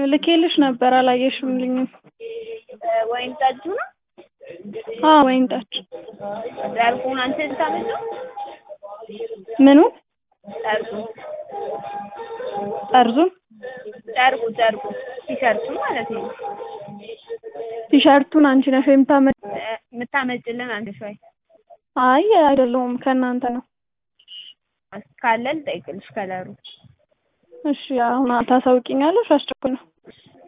ልኬልሽ ነበር አላየሽልኝም። ወይን ጠጁ ነው አዎ ወይን ጠጅ ጨርቁን አንቺ ልታመጪው ምኑ ጨርቁ ጠርዙን ጨርቁ ጨርቁ ቲሸርቱ ማለት ነው ቲሸርቱን አንቺ ነሽ የምታመ የምታመጭልን አንድ ሾይ አይ አይደለሁም ከእናንተ ነው። ካለ ልጠይቅልሽ ከለሩ እሺ አሁን ታሳውቂኛለሽ? አስቸኳይ ነው።